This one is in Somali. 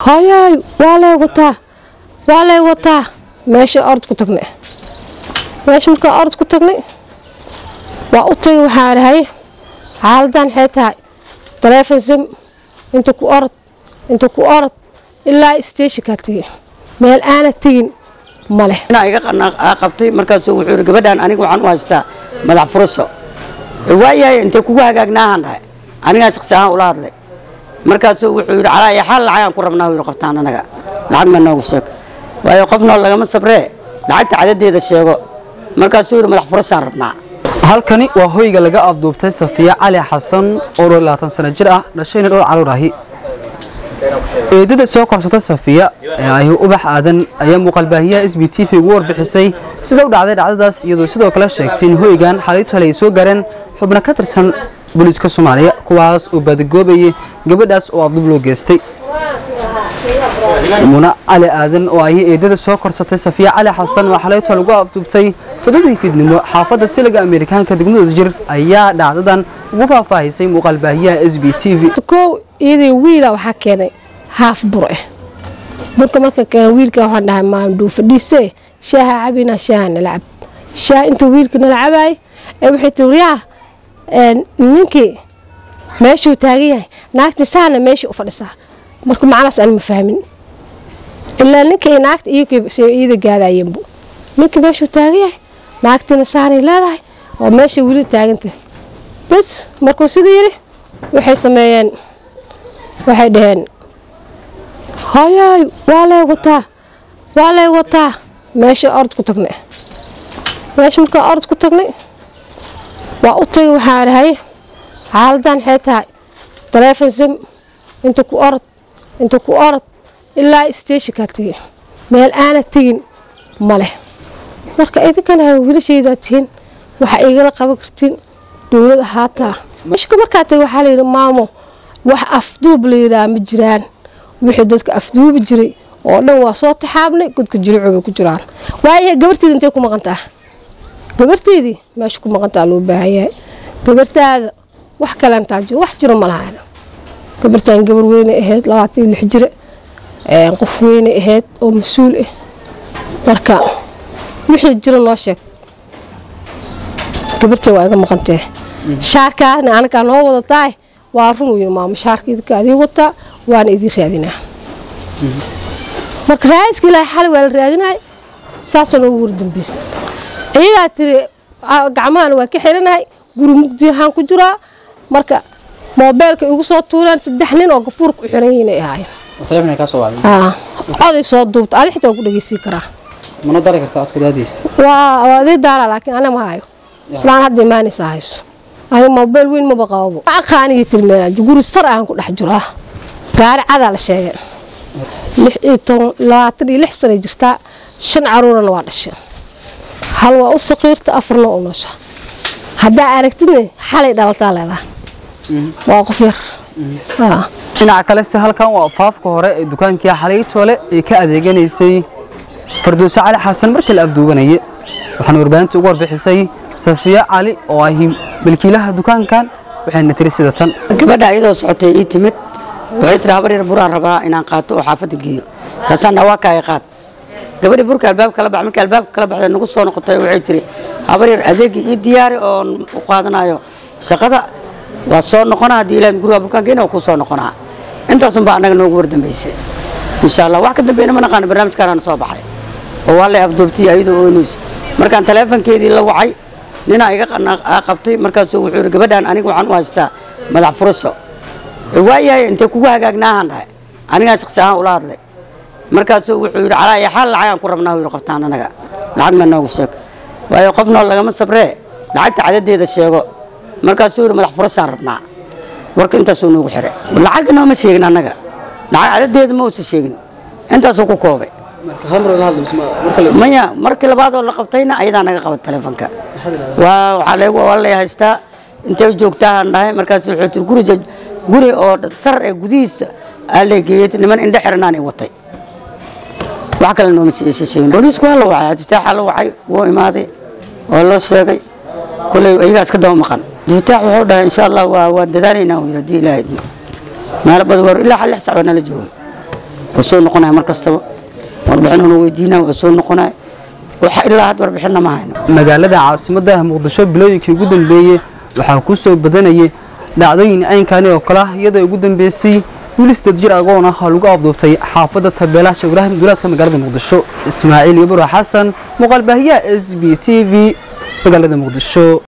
hooyaay waa lay wataa waa lay wataa meesha orod ku tagnay meesha markaa orod ku tagnay waa u tagay waxaa dhahay xaaladan maxay tahay taleefon sim inta ku orod inta ku orod ilaa isteeshinkaa tegay meel aana tegin ma leh inaa iga qabtay markaasuu wuxuu yidhi gabadhan aniga waxaan u haystaa madax furaso waayahay intay kugu hagaagnaahan dhahay anigaa shaqsi ahaan ula hadlay markaasuu wuxuu yidhi calaa iyo xaal lacagaan ku rabnaa yidhi qoftaan anaga lacag ma noogu sheeg waayo qofnoo lagama sabree lacagta cadadeeda sheego markaasuu yidhi madax furasaan rabnaa halkani waa hoyga laga afduubtay safiya cali xasan oo dhowr labaatan sano jir ah dhashayna dhowr caruur ahi eedada soo korsata safiya ee ahi ubax aadan ayaa muuqaalbaahiyaha s b t v ugu warbixisay sida u dhacday dhacdadaas iyadoo sidoo kale sheegtay in hoygan xalaytu hale ay soo gaareen xubno ka tirsan booliiska soomaaliya kuwaas oo baadagoobayay gabadhaas oo afdub loo geystay muna cali aadan oo ahi eedada soo korsatay safiya cali xasan oo xalaytu lagu afduubtay toddobadii fiidnimo xaafadda siliga amerikaanka degmadooda jir ayaa dhacdadan ugu faahfaahisay muuqaalbaahiyaha s b t v kow iyadii wiila waxaa keenay haaf bur ah burka marka keena wiilka waxaan dhahay maanduu fadhiise shaaha cabina shaaha nala cab shaah intuu wiilka nala cabaay ee waxay tiri yaa ninkii meeshuu taagan yahay naagtii saana meesha u fadhisaa marka macnaas aan ma fahmin ilaa ninka iyo naagta iyada gaadayeenbu ninkii meeshuu taagan yahay naagtiina saanay leedahay oo meesha weli taagantahay bas markuu siduu yidhi waxay sameeyeen waxay dhaheen hooyaay waa lay wataa waa lay wataa meesha orod ku tagnay meesha markaa orod ku tagnay waa u tagay waxaa dhahay xaaladan maxay tahay taleefon sim inta ku orod inta ku orod ilaa isteeshinkaa tegay meel aana tegin ma leh marka idinkana wiilashaydaa tihiin waxa igala qaban kartiin dowlad ahaataa meshka markaa tagay waxaa layidhi maamo wax afduub la yidhaha ma jiraan wixii dadka afduubi jiray oo dhan waa soo taxaabnay godka jilicoobay ku jiraan waayahay gabarteedi intay ku maqantaa gabarteedii meesha ku maqantaa loo baahan yahay gabartaada wax kalentaa jiro wax jiro ma lahaana gabartan gabar weynay ahayd labaatan iyo lix jire qof weynay ahayd oo mas-uul ah marka wixii jiro noo sheeg gabartee waa iga maqantee shaarkaasna anagaa noo wadataay waa run uu maamo shaarka idinka adii wataa waana idin raadinaa marka raadiska ilaahay xali waa la raadinaay saasoo noogu wardambeysta iyadaa tiri gacmahana waa ka xiranahay guri mugdiyahaan ku jiraa marka moobeelka igu soo tuureen saddex nin oo gafuurka u xiran yihiin ay ahaayeen coday soo duubta adi xitaa waa ku dhegeysiin karaa mana dari kartaa codka daadiisa waa adii daala laakiin ana ma hayo islaan hadda imaanaysa hayso ani moobeel weyn maba qababo aqaanigii tilmeenaa guri sar aan ku dhex jiraa gaari cadaa la sheegay lix iyo toban labaatan iyo lix sanay jirtaa shan caruurana waa dhasheen hal waa u saqiirta afarna u noosha haddaa aragtidna xalay dhalataa leedaha waa qof yar dhinaca kale se halkan waa faafka hore ee dukaankii xalaytoole ay ka adeeganaysay farduuse cali xasan markii la afduubanayay waxaana warbaahinta ugu warbixisay safiya cali oo ahi milkiilaha dukaankan waxayna tiri sida tan gabadha iyadoo socotay ii timid waxay tiri habar yar buraan rabaa inaan qaato oo xaafadda geeyo taasaan dhawaa kaaya qaad gabadhii burka albaabka kala bax markii albaabka kala baxday nagu soo noqotay waxay tiri habar yar adeegii ii diyaari oon u qaadanayo shaqada waa soo noqonaa haddii ilaahay guriga burkaan geena waa kuu soo noqonaa intaasun baa annaga noogu wardambaysay insha allah wax ka dambeeyna ma naqaano barnaamijkaanaan soo baxay oo waa lay afduubtay ayadoo oonayso markaan taleefonkeedii la wacay ninaa iga qabtay markaasuu wuxuu yidhi gabadhan aniga waxaan u haystaa madax furaso waayahay intay kugu hagaagnaahan dhahay anigaa shaqsi ahaan ula hadlay markaasuu wuxuu yidhi calaa iyo xaal lacagaan ku rabnaa yidhi qoftaan anaga lacag ma noogu sheeg waayo qofnoo lagama sabree lacagta cadadeeda sheego markaasuu yidhi madax furasaan rabnaa warka intaasuu noogu xiray lacag nooma sheegin annaga lacag cadadeeda ma uusa sheegin intaasuu ku koobay maya markii labaadoo la qabtayna ayadaa naga qabat taleefonka waa waxaa leegu waa lay haystaa intay joogtaahan dhahay markaas wuxuu tiri guri guri oo sar ee gudihiisa aa leegeeyey niman indhe xiranaan i watay wax kale nooma sheegin booliisku waa la wacay abdifitaaxa la wacay wuu imaaday oo loo sheegay kulley iyagaas ka daba maqan abdifitaax wuxuu dhahay insha allah waa waa dadaalaynaa uu yidhi haddii ilaahay idmo meelo badan war ilaa lix sac baa nala joogay waa soo noqonaya mar kastaba warbixin una weydiinaya waa soo noqonaya waxa ilaa had warbixinna ma hayno magaalada caasimadda muqdisho bilooyinkii ugu dambeeyey waxaa ku soo badanayay dhacdooyin caynkani oo kale ah iyadoo ugu dambeysay wiil sideed jir agoon ah oo lagu afduubtay xaafadda tabeelaha sheekh ibraahim duulaadka magaalada muqdisho ismaaciil ibro xasan muuqaalbaahiyaha s b t v magaalada muqdisho